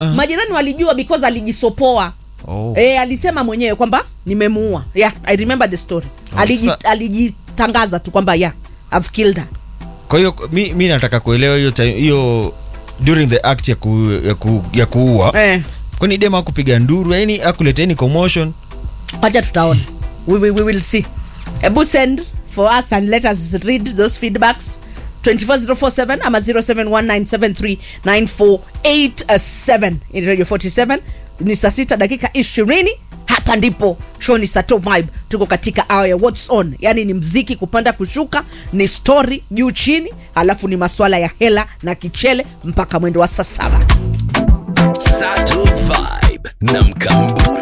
majirani walijua because alijisopoa Oh. e, alisema mwenyewe kwamba nimemuua yeah, i remember the story Oh, Aliji, sa- alijitangaza tu kwamba yeah, I've killed her kwa hiyo mi, mi nataka kuelewa hiyo time- hiyo during the act ya, ku, ya, ku, ya kuua eh, kwani dem akupiga nduru yani akuleta any commotion wacha tutaona we, we, we will see ebu send for us and let us read those feedbacks 24047 ama 0719739487 in radio 47 ni saa sita dakika 20 hapa ndipo show ni sato vibe tuko katika hour ya what's on yani ni mziki kupanda kushuka ni story juu chini alafu ni maswala ya hela na kichele mpaka mwendo wa saa saba Sato Vibe na Mkamburi